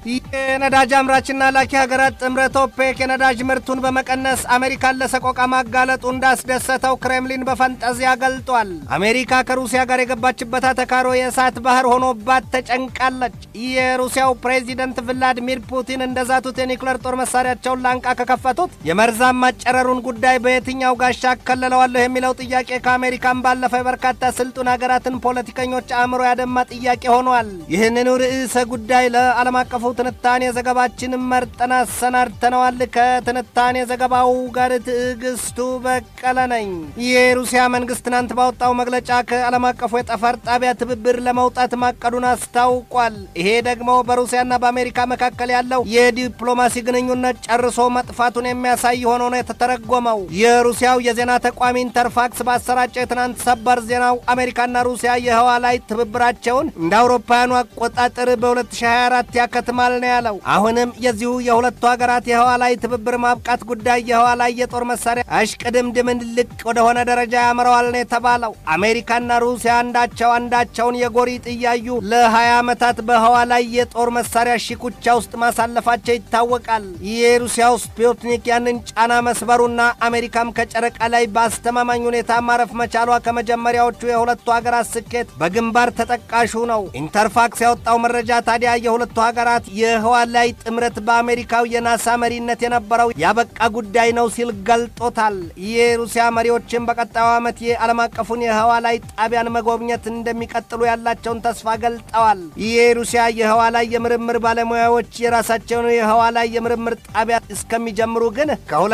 የነዳጅ አምራችና ላኪ ሀገራት ጥምረት ኦፔክ የነዳጅ ምርቱን በመቀነስ አሜሪካን ለሰቆቃ ማጋለጡ እንዳስደሰተው ክሬምሊን በፈንጠዚያ ገልጧል። አሜሪካ ከሩሲያ ጋር የገባችበት አተካሮ የእሳት ባህር ሆኖባት ተጨንቃለች። የሩሲያው ፕሬዚደንት ቭላዲሚር ፑቲን እንደዛቱት የኒውክሌር ጦር መሳሪያቸውን ላንቃ ከከፈቱት የመርዛማ ጨረሩን ጉዳይ በየትኛው ጋሻ አከልለዋለሁ የሚለው ጥያቄ ከአሜሪካን ባለፈ በርካታ ስልጡን ሀገራትን ፖለቲከኞች አእምሮ ያደማ ጥያቄ ሆኗል። ይህንኑ ርዕሰ ጉዳይ ለዓለም አቀፉ ትንታኔ ዘገባችን መርጠን አሰናድተነዋል። ከትንታኔ ዘገባው ጋር ትዕግስቱ በቀለ ነኝ። የሩሲያ መንግስት ትናንት ባወጣው መግለጫ ከዓለም አቀፉ የጠፈር ጣቢያ ትብብር ለመውጣት ማቀዱን አስታውቋል። ይሄ ደግሞ በሩሲያና በአሜሪካ መካከል ያለው የዲፕሎማሲ ግንኙነት ጨርሶ መጥፋቱን የሚያሳይ ሆኖ ነው የተተረጎመው። የሩሲያው የዜና ተቋም ኢንተርፋክስ ባሰራጨው የትናንት ሰበር ዜናው አሜሪካና ሩሲያ የህዋ ላይ ትብብራቸውን እንደ አውሮፓውያኑ አቆጣጠር በ2024 ያከትማል ነው ያለው። አሁንም የዚሁ የሁለቱ ሀገራት የህዋ ላይ ትብብር ማብቃት ጉዳይ የህዋ ላይ የጦር መሳሪያ አሽቅድምድምን ልቅ ወደሆነ ደረጃ ያምረዋል ነው የተባለው። አሜሪካና ሩሲያ አንዳቸው አንዳቸውን የጎሪጥ እያዩ ለ20 ዓመታት በህዋ ላይ የጦር መሳሪያ ሽኩቻ ውስጥ ማሳለፋቸው ይታወቃል። የሩሲያው ስፑትኒክ ያንን ጫና መስበሩና አሜሪካም ከጨረቃ ላይ በአስተማማኝ ሁኔታ ማረፍ መቻሏ ከመጀመሪያዎቹ የሁለቱ ሀገራት ስኬት በግንባር ተጠቃሹ ነው። ኢንተርፋክስ ያወጣው መረጃ ታዲያ የሁለቱ ሀገራት የህዋ ላይ ጥምረት በአሜሪካው የናሳ መሪነት የነበረው ያበቃ ጉዳይ ነው ሲል ገልጦታል። የሩሲያ መሪዎችን በቀጣዩ ዓመት የዓለም አቀፉን የህዋ ላይ ጣቢያን መጎብኘት እንደሚቀጥሉ ያላቸውን ተስፋ ገልጠዋል። የሩሲያ የህዋ ላይ የምርምር ባለሙያዎች የራሳቸውን የህዋ ላይ የምርምር ጣቢያ እስከሚጀምሩ ግን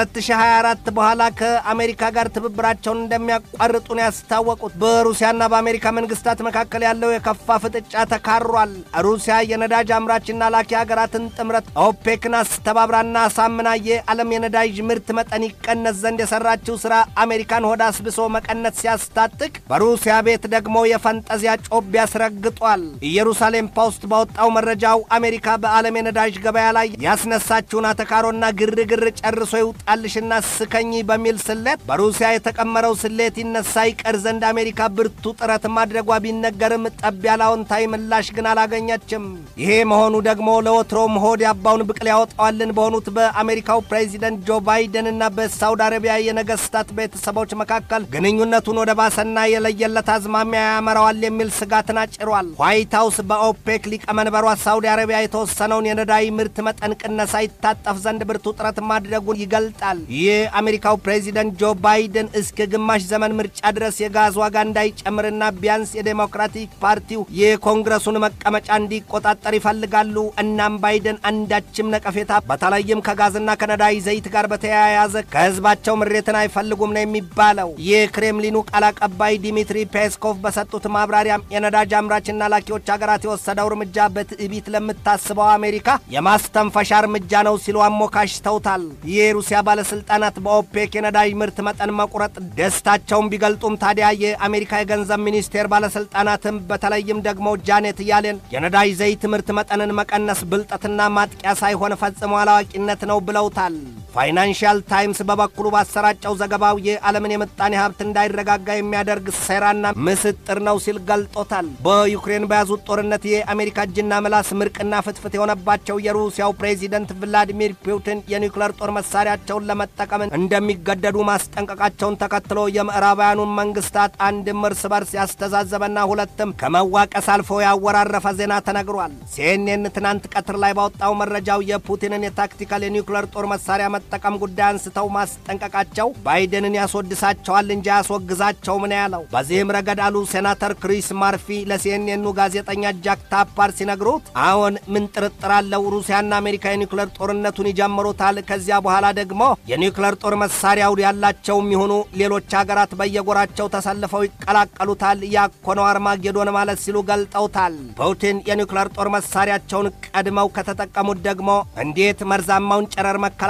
ከ2024 በኋላ ከአሜሪካ ጋር ትብብራቸውን እንደሚያቋርጡ ነው ያስታወቁት። በሩሲያና በአሜሪካ መንግስታት መካከል ያለው የከፋ ፍጥጫ ተካሯል። ሩሲያ የነዳጅ አምራችና ላኪ ሀገራትን ጥምረት ኦፔክን አስተባብራና አሳምና የዓለም የነዳጅ ምርት መጠን ይቀነስ ዘንድ የሰራችው ስራ አሜሪካን ሆዳ አስብሶ መቀነት ሲያስታጥቅ፣ በሩሲያ ቤት ደግሞ የፈንጠዚያ ጮቤ ያስረግጧል። ኢየሩሳሌም ፖስት ባወጣው መረጃው አሜሪካ በዓለም የነዳጅ ገበያ ላይ ያስነሳችውን አተካሮና ግርግር ጨርሶ ይውጣልሽና ስከኝ በሚል ስሌት በሩሲያ የተቀመረው ስሌት ይነሳ ይቀር ዘንድ አሜሪካ ብርቱ ጥረት ማድረጓ ቢነገርም ጠብ ያለ አዎንታዊ ምላሽ ግን አላገኘችም። ይሄ መሆኑ ደግሞ ለወትሮም ሆድ ያባውን ብቅል ያወጣዋልን በሆኑት በአሜሪካው ፕሬዚደንት ጆ ባይደንና በሳውዲ አረቢያ የነገስታት ቤተሰቦች መካከል ግንኙነቱን ወደ ባሰና የለየለት አዝማሚያ ያመራዋል የሚል ስጋትን አጭሯል። ዋይት ሀውስ በኦፔክ ሊቀመንበሯ ሳውዲ አረቢያ የተወሰነውን የነዳጅ ምርት መጠን ቅነሳ ይታጠፍ ዘንድ ብርቱ ጥረት ማድረጉን ይገልጣል። የአሜሪካው ፕሬዚደንት ጆ ባይደን እስከ ግማሽ ዘመን ምርጫ ድረስ የጋዝ ዋጋ እንዳይጨምርና ቢያንስ የዴሞክራቲክ ፓርቲው የኮንግረሱን መቀመጫ እንዲቆጣጠር ይፈልጋሉ። እናም ባይደን አንዳችም ነቀፌታ በተለይም ከጋዝና ከነዳጅ ዘይት ጋር በተያያዘ ከህዝባቸው ምሬትን አይፈልጉም ነው የሚባለው። የክሬምሊኑ ቃል አቀባይ ዲሚትሪ ፔስኮቭ በሰጡት ማብራሪያም የነዳጅ አምራችና ላኪዎች ሀገራት የወሰደው እርምጃ በትዕቢት ለምታስበው አሜሪካ የማስተንፈሻ እርምጃ ነው ሲሉ አሞካሽተውታል። የሩሲያ ባለስልጣናት በኦፔክ የነዳጅ ምርት መጠን መቁረጥ ደስታቸውን ቢገልጡም ታዲያ የአሜሪካ የገንዘብ ሚኒስቴር ባለስልጣናትም በተለይም ደግሞ ጃኔት ያሌን የነዳጅ ዘይት ምርት መጠንን መቀነስ ብልጠትና ማጥቂያ ሳይሆን ፈጽሞ አላዋቂነት ነው ብለውታል። ፋይናንሻል ታይምስ በበኩሉ ባሰራጨው ዘገባው የዓለምን የምጣኔ ሀብት እንዳይረጋጋ የሚያደርግ ሴራና ምስጥር ነው ሲል ገልጦታል። በዩክሬን በያዙት ጦርነት የአሜሪካ እጅና ምላስ ምርቅና ፍትፍት የሆነባቸው የሩሲያው ፕሬዚደንት ቭላዲሚር ፑቲን የኒውክለር ጦር መሳሪያቸውን ለመጠቀም እንደሚገደዱ ማስጠንቀቃቸውን ተከትሎ የምዕራባውያኑን መንግስታት አንድም እርስ በርስ ያስተዛዘበና ሁለትም ከመዋቀስ አልፎ ያወራረፈ ዜና ተነግሯል። ሲኤንኤን ትናንት ቀትር ላይ ባወጣው መረጃው የፑቲንን የታክቲካል የኒውክለር ጦር መሳሪያ መጠቀም ጉዳይ አንስተው ማስጠንቀቃቸው ባይደንን ያስወድሳቸዋል እንጂ አያስወግዛቸውም ነው ያለው። በዚህም ረገድ አሉ ሴናተር ክሪስ ማርፊ ለሲኤንኤኑ ጋዜጠኛ ጃክ ታፓር ሲነግሩት አሁን ምን ጥርጥር አለው ሩሲያና አሜሪካ የኒውክለር ጦርነቱን ይጀምሩታል። ከዚያ በኋላ ደግሞ የኒውክለር ጦር መሳሪያው ያላቸውም ይሁኑ ሌሎች ሀገራት በየጎራቸው ተሰልፈው ይቀላቀሉታል። ያኮነው አርማጌዶን ማለት ሲሉ ገልጠውታል። ፑቲን የኒውክለር ጦር መሳሪያቸውን ቀድመው ከተጠቀሙት ደግሞ እንዴት መርዛማውን ጨረር መከላከልና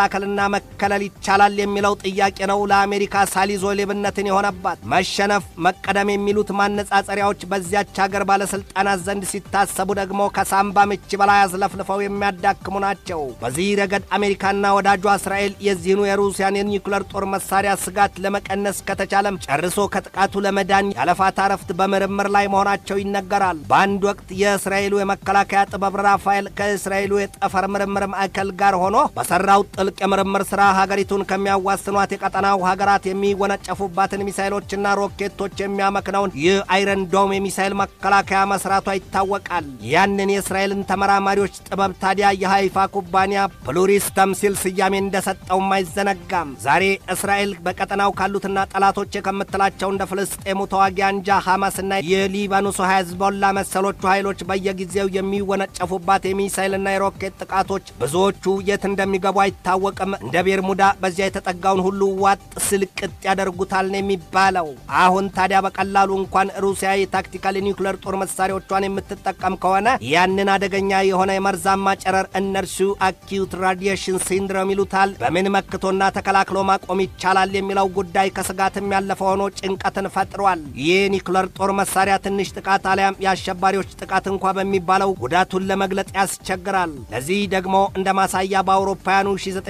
መከለል ይቻላል የሚለው ጥያቄ ነው ለአሜሪካ ሳሊዞ ሌብነትን የሆነባት። መሸነፍ፣ መቀደም የሚሉት ማነጻጸሪያዎች በዚያች ሀገር ባለስልጣናት ዘንድ ሲታሰቡ ደግሞ ከሳምባ ምች በላይ አዝለፍልፈው የሚያዳክሙ ናቸው። በዚህ ረገድ አሜሪካና ወዳጇ እስራኤል የዚህኑ የሩሲያን የኒውክለር ጦር መሳሪያ ስጋት ለመቀነስ ከተቻለም ጨርሶ ከጥቃቱ ለመዳን ያለፋታ ረፍት በምርምር ላይ መሆናቸው ይነገራል። በአንድ ወቅት የእስራኤሉ የመከላከያ ጥበብ ራፋኤል ከእስራኤሉ የጠፈር ምርምር ማዕከል ጋር ሆኖ በሰራው ጥልቅ የምርምር ስራ ሀገሪቱን ከሚያዋስኗት የቀጠናው ሀገራት የሚወነጨፉባትን ሚሳይሎችና ሮኬቶች የሚያመክነውን ይህ አይረን ዶም የሚሳይል መከላከያ መስራቷ ይታወቃል። ያንን የእስራኤልን ተመራማሪዎች ጥበብ ታዲያ የሃይፋ ኩባንያ ፕሉሪስተም ሲል ስያሜ እንደሰጠውም አይዘነጋም። ዛሬ እስራኤል በቀጠናው ካሉትና ጠላቶች ከምትላቸው እንደ ፍልስጤሙ ተዋጊ አንጃ ሐማስና የሊባኖሱ ሄዝቦላ መሰሎቹ ኃይሎች በየጊዜው የሚወነጨፉባት የሚሳይልና የሮኬት ጥቃቶች ብዙዎቹ የት እንደሚገቡ አይታወቅም። እንደ ቤርሙዳ በዚያ የተጠጋውን ሁሉ ዋጥ ስልቅጥ ያደርጉታል ነው የሚባለው። አሁን ታዲያ በቀላሉ እንኳን ሩሲያ የታክቲካል የኒውክሌር ጦር መሳሪያዎቿን የምትጠቀም ከሆነ ያንን አደገኛ የሆነ የመርዛማ ጨረር እነርሱ አኪዩት ራዲዬሽን ሲንድሮም ይሉታል በምን መክቶና ተከላክሎ ማቆም ይቻላል የሚለው ጉዳይ ከስጋትም ያለፈ ሆኖ ጭንቀትን ፈጥሯል። ይህ ኒውክሌር ጦር መሳሪያ ትንሽ ጥቃት አሊያም የአሸባሪዎች ጥቃት እንኳ በሚባለው ጉዳቱን ለመግለጽ ያስቸግራል። ለዚህ ደግሞ እንደ ማሳያ በአውሮፓውያኑ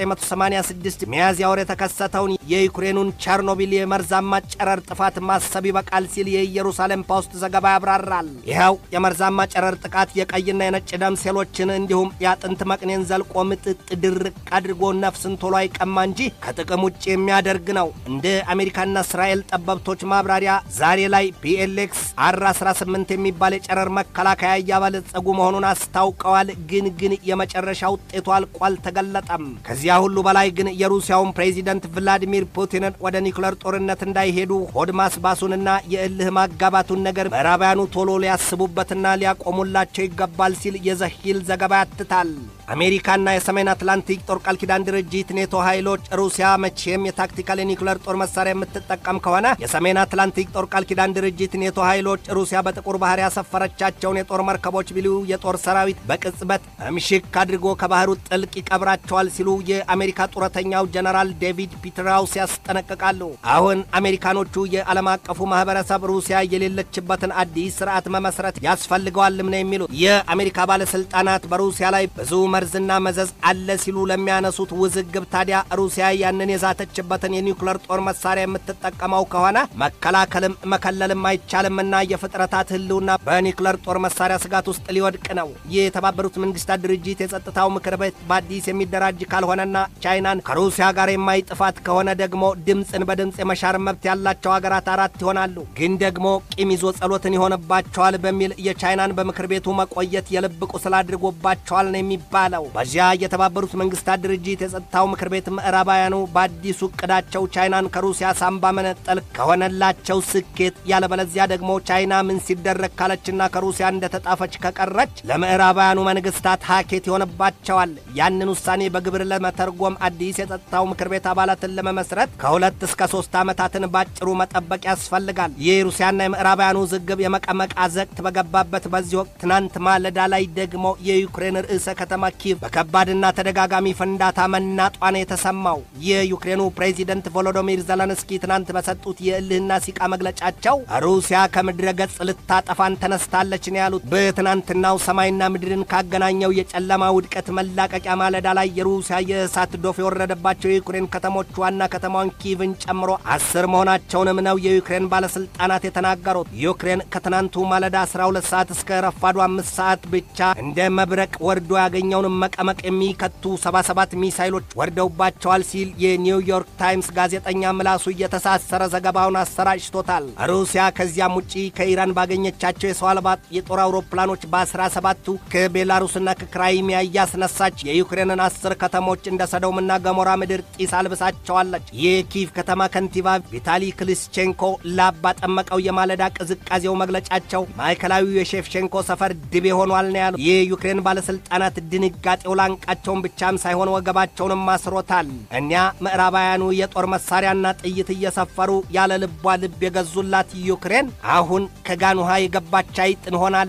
1986 ሚያዝያ ወር የተከሰተውን የዩክሬኑን ቸርኖቢል የመርዛማ ጨረር ጥፋት ማሰብ ይበቃል ሲል የኢየሩሳሌም ፖስት ዘገባ ያብራራል። ይኸው የመርዛማ ጨረር ጥቃት የቀይና የነጭ ደም ሴሎችን እንዲሁም የአጥንት መቅኔን ዘልቆ ምጥጥ ድርቅ አድርጎ ነፍስን ቶሎ አይቀማ እንጂ ከጥቅም ውጭ የሚያደርግ ነው። እንደ አሜሪካና እስራኤል ጠበብቶች ማብራሪያ ዛሬ ላይ ፒኤልኤክስ አር 18 የሚባል የጨረር መከላከያ እያበለጸጉ መሆኑን አስታውቀዋል። ግን ግን የመጨረሻ ውጤቱ አልቆ አልተገለጠም። ከዚያ ሁሉ በላይ ግን የሩሲያውን ፕሬዚደንት ቭላዲሚር ፑቲንን ወደ ኒውክለር ጦርነት እንዳይሄዱ ሆድ ማስባሱንና የእልህ ማጋባቱን ነገር ምዕራባውያኑ ቶሎ ሊያስቡበትና ሊያቆሙላቸው ይገባል ሲል የዘሂል ዘገባ ያትታል። አሜሪካና የሰሜን አትላንቲክ ጦር ቃል ኪዳን ድርጅት ኔቶ ኃይሎች ሩሲያ መቼም የታክቲካል የኒውክለር ጦር መሳሪያ የምትጠቀም ከሆነ የሰሜን አትላንቲክ ጦር ቃል ኪዳን ድርጅት ኔቶ ኃይሎች ሩሲያ በጥቁር ባህር ያሰፈረቻቸውን የጦር መርከቦች ቢሉ የጦር ሰራዊት በቅጽበት እምሽክ አድርጎ ከባህሩ ጥልቅ ይቀብራቸዋል ሲሉ የአሜሪካ ጡረተኛው ጀነራል ዴቪድ ፒትራውስ ያስጠነቅቃሉ። አሁን አሜሪካኖቹ የዓለም አቀፉ ማህበረሰብ ሩሲያ የሌለችበትን አዲስ ስርዓት መመስረት ያስፈልገዋልም ነው የሚሉት። የአሜሪካ ባለስልጣናት በሩሲያ ላይ ብዙ መርዝና መዘዝ አለ ሲሉ ለሚያነሱት ውዝግብ ታዲያ ሩሲያ ያንን የዛተችበትን የኒውክለር ጦር መሳሪያ የምትጠቀመው ከሆነ መከላከልም መከለልም አይቻልምና የፍጥረታት ህልውና በኒውክለር ጦር መሳሪያ ስጋት ውስጥ ሊወድቅ ነው። ይህ የተባበሩት መንግስታት ድርጅት የጸጥታው ምክር ቤት በአዲስ የሚደራጅ ካልሆነና ቻይናን ከሩሲያ ጋር የማይጥፋት ከሆነ ደግሞ ድምፅን በድምፅ የመሻር መብት ያላቸው ሀገራት አራት ይሆናሉ። ግን ደግሞ ቂም ይዞ ጸሎትን ይሆንባቸዋል በሚል የቻይናን በምክር ቤቱ መቆየት የልብ ቁስል አድርጎባቸዋል ነው የሚባለው። በዚያ የተባበሩት መንግስታት ድርጅት የጸጥታው ምክር ቤት ምዕራባውያኑ በአዲሱ እቅዳቸው ቻይናን ከሩሲያ ሳምባ መነጠል ከሆነላቸው ስኬት፣ ያለበለዚያ ደግሞ ቻይና ምን ሲደረግ ካለችና ከሩሲያ እንደተጣፈች ከቀረች ለምዕራባውያኑ መንግስታት ሀኬት ይሆንባቸዋል። ያንን ውሳኔ በግብር ለመተርጎም አዲስ የጸጥታው ምክር ቤት አባላትን ለመመስረት ከሁለት እስከ ሶስት ዓመታትን ባጭሩ መጠበቅ ያስፈልጋል። ይህ የሩሲያና የምዕራባውያኑ ውዝግብ የመቀመቅ አዘቅት በገባበት በዚህ ወቅት ትናንት ማለዳ ላይ ደግሞ የዩክሬን ርዕሰ ከተማ ኪቭ በከባድና ተደጋጋሚ ፍንዳታ መናጧን የተሰማው የዩክሬኑ ፕሬዚደንት ቮሎዶሚር ዘለንስኪ ትናንት በሰጡት የእልህና ሲቃ መግለጫቸው ሩሲያ ከምድረ ገጽ ልታጠፋን ተነስታለች ነው ያሉት። በትናንትናው ሰማይና ምድርን ካገናኘው የጨለማ ውድቀት መላቀቂያ ማለዳ ላይ የሩሲያ የእሳት ዶፍ የወረደባቸው የዩክሬን ከተሞች ዋና ከተማዋን ኪቭን ጨምሮ አስር መሆናቸውንም ነው የዩክሬን ባለስልጣናት የተናገሩት። ዩክሬን ከትናንቱ ማለዳ 12 ሰዓት እስከ ረፋዱ አምስት ሰዓት ብቻ እንደ መብረቅ ወርዶ ያገኘውን መቀመቅ የሚከቱ 77 ሚሳይሎች ወርደውባቸዋል ሲል የኒውዮርክ ታይምስ ጋዜጠኛ ምላሱ እየተሳሰረ ዘገባውን አሰራጭቶታል። ሩሲያ ከዚያም ውጪ ከኢራን ባገኘቻቸው የሰው አልባ የጦር አውሮፕላኖች በ17ቱ ከቤላሩስና ከክራይሚያ እያስነሳች የዩክሬንን አስር ከተሞች እንደ ሰዶምና ገሞራ ምድር ጢስ አልብሳቸዋለች። የኪቭ ከተማ ከንቲባ ቪታሊ ክሊስቼንኮ ላብ ባጠመቀው የማለዳ ቅዝቃዜው መግለጫቸው ማዕከላዊው የሼፍቼንኮ ሰፈር ድቤ ሆኗል ነው ያሉት። የዩክሬን ባለስልጣናት ድንጋጤው ላንቃቸውን ብቻም ሳይሆን ወገባቸውንም አስሮታል። እኒያ ምዕራባውያኑ የጦር መሳሪያና ጥይት እየሰፈሩ ያለ ልቧ ልብ የገዙላት ዩክሬን አሁን ከጋን ውሃ የገባች አይጥ ሆናለች።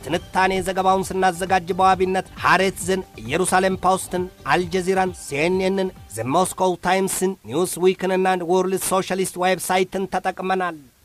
ትንታኔ ዘገባውን ስናዘጋጅ በዋቢነት ሃሬትዝን፣ ኢየሩሳሌም ፖስትን፣ አልጀዚራን፣ ሲኤንኤንን፣ ዘ ሞስኮው ታይምስን፣ ኒውስ ዊክንና ወርልድ ሶሻሊስት ዌብሳይትን ተጠቅመናል።